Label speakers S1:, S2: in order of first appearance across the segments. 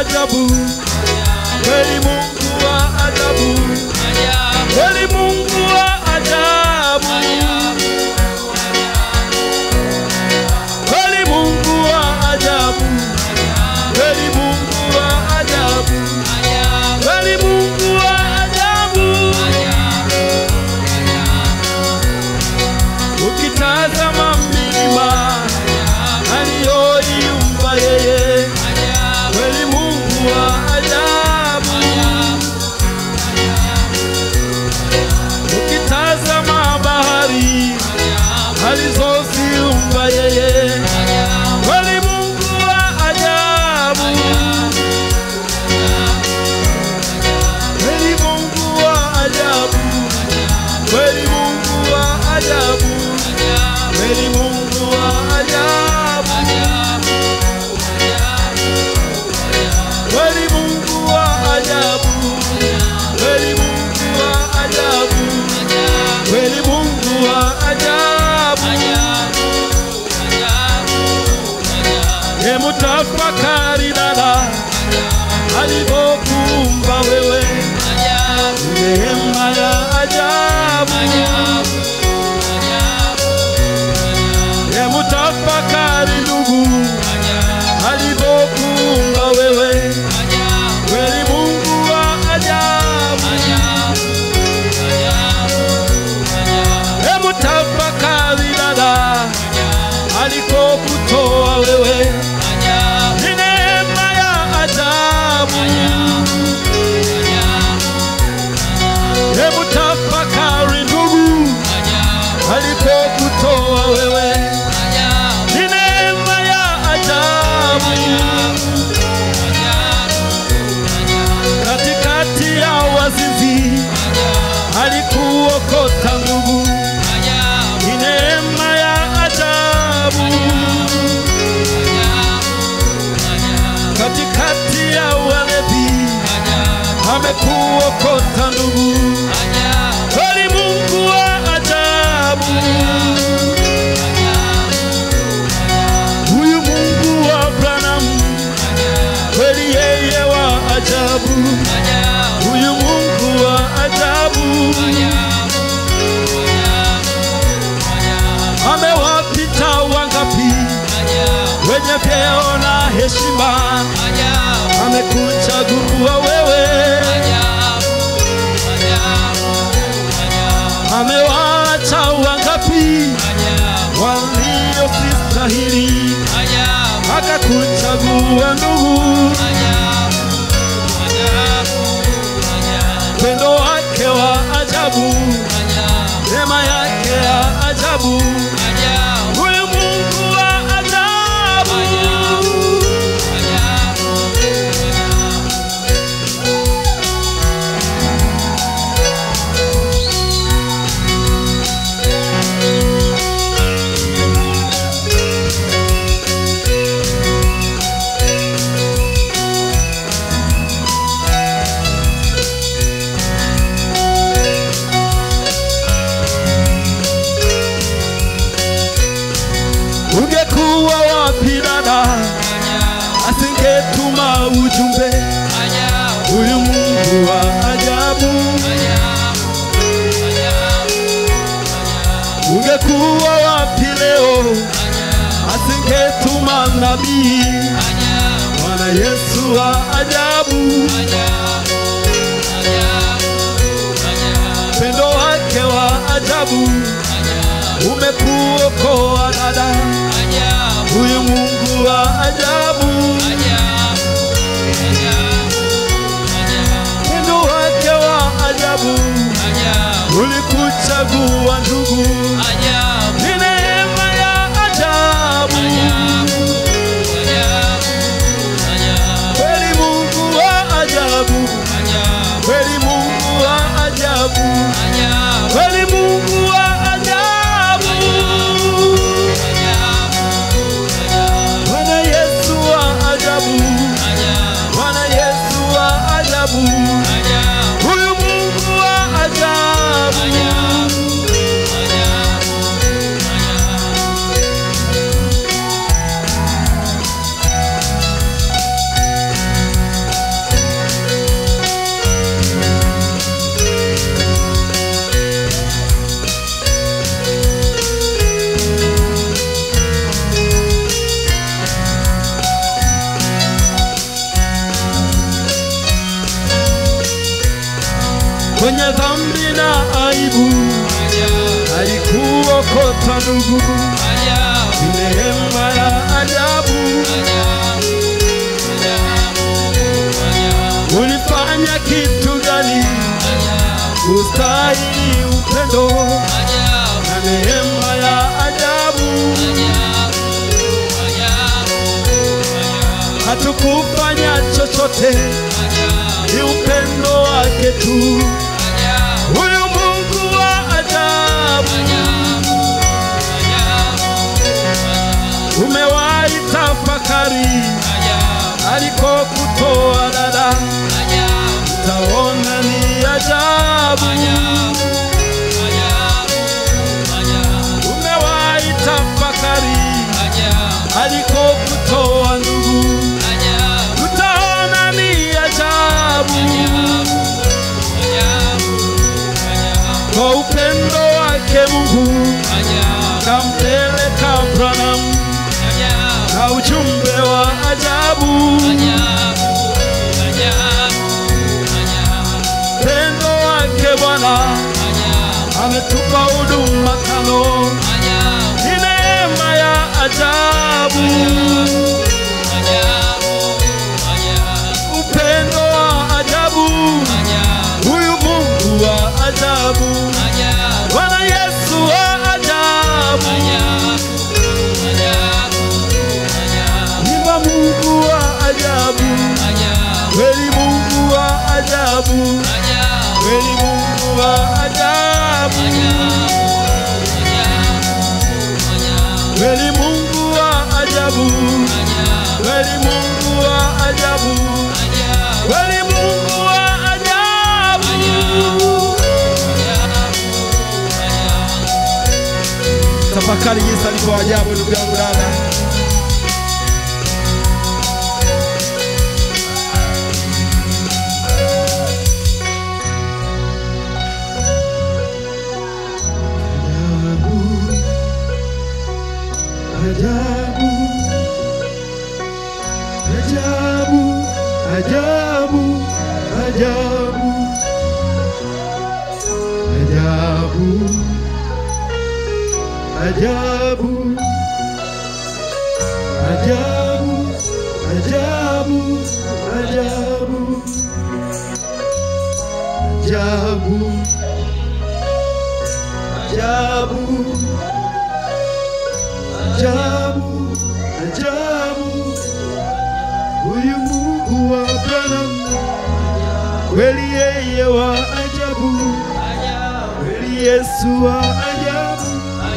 S1: ajabu, kweli Mungu wa ajabu, kweli Mungu wa ajabu, kweli Mungu wa ajabu, kweli Mungu wa ajabu, kweli Mungu wa ajabu. Ukitazama milima aliyoiumba yeye, kweli Mungu wa ajabu. Ukitazama bahari alizoziumba yeye, kweli Mungu wa ajabu. Kweli Mungu wa ajabu, kweli Mungu wa ajabu, kweli Mungu wa ajabu, kweli Mungu wa ajabu, kweli Mungu wa ajabu, kweli Mungu wa ajabu. Hebu tafakari dada, alivyokuumba wewe, neema ya ajabu. Hebu tafakari ndugu, alivyokuumba wewe, kweli Mungu wa ajabu. Hebu tafakari dada, alikokutoa wewe, ni neema ya ajabu. Hebu tafakari ndugu, alikokutoa wewe, ni neema ya ajabu. Katikati ya wazinzi alikuokota ndugu, ni neema ya ajabu. Katikati ya walevi amekuokota ndugu, kweli Mungu wa ajabu. Huyu Mungu wa Abraham, kweli yeye wa ajabu. Huyu Mungu wa ajabu, amewapita wangapi wenye vyeo na heshima, amekuchagua wewe, amewaacha wangapi waliosistahili, akakuchagua ndugu, pendo wake wa ajabu, neema yake ya ajabu, huyu Mungu wa ajabu. Ungekuwa wapi dada, asingetuma ujumbe, huyu Mungu wa ajabu. Ungekuwa wapi leo, asingetuma nabii, Bwana Yesu wa ajabu, pendo wake wa ajabu, umekuokoa dada, huyu Mungu wa ajabu, pendo wake wa ajabu, ulikuchagua ndugu, ni neema ya ajabu, kweli Mungu wa ajabu, kweli Mungu wa ajabu, kweli Mungu wa ajabu, Bwana kwenye dhambi na aibu, alikuokota ndugu, ni neema ya ajabu. Ulifanya kitu gani kustahili upendo na neema ya ajabu? Hatukufanya chochote, ni upendo wake tu. Huyu Mungu wa ajabu, umewahi tafakari alikokutoa dada, taona ni ajabu. Umewahi tafakari alikokutoa ndugu, utaona ni ajabu. Kwa upendo wake Mungu kampeleka Branham na ujumbe wa ajabu. Upendo wake Bwana ametupa huduma tano, ni neema ya ajabu. Upendo wa ajabu, huyu Mungu wa ajabu, Bwana Yesu wa ajabu, Imba Mungu wa ajabu, kweli Mungu wa ajabu, kweli Mungu wa ajabu, kweli Mungu wa ajabu, kweli Mungu wa ajabu, kweli Mungu wa ajabu. Tafakari jinsi alivyo ajabu, ndugu yangu dada. Ajabu, ajabu, ajabu, ajabu, ajabu, ajabu, ajabu, ajabu, ajabu, ajabu, ajabu, ajabu, ajabu, huyu Mungu wa Abrahamu kweli yeye wa ajabu, kweli Yesu wa ajabu,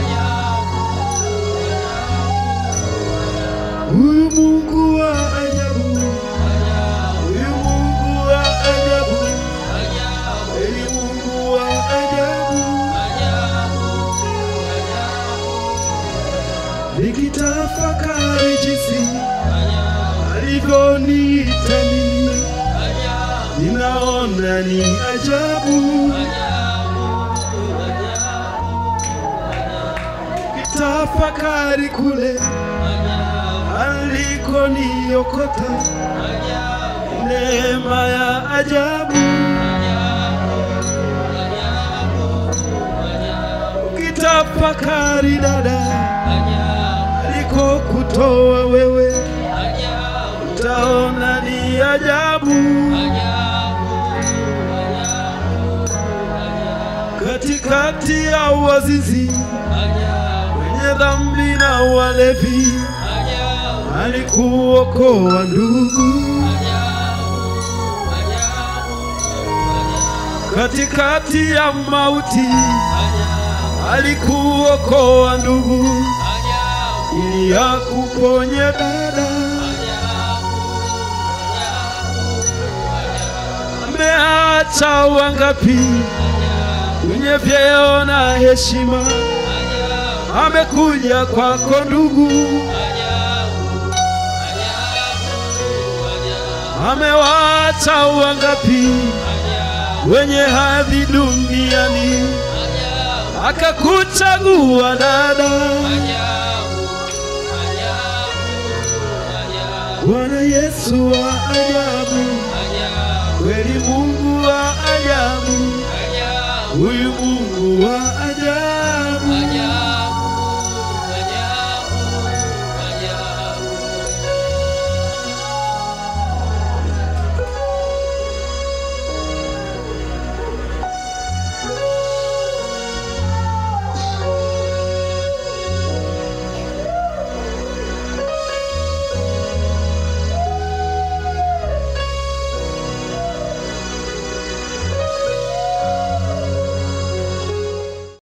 S1: huyu Mungu wa ajabu, huyu Mungu wa ajabu, kweli Mungu wa ajabu. Nikitafakari jinsi alivyoniita mimi, ninaona ni ajabu. Nikitafakari kule alikoniokota, neema ya ajabu. Ukitafakari dada, alikokutoa wewe, utaona ni ajabu. Katikati ya wazizi wenye dhambi na walevi, alikuokoa ndugu. Katikati ya mauti, alikuokoa ndugu, ili akuponye dada. Ameacha wangapi wenye vyeo na heshima, amekuja kwako ndugu, amewaacha wangapi wenye hadhi duniani, akakuchagua dada. Bwana Yesu wa ajabu, kweli Mungu wa ajabu, huyu Mungu wa ajabu,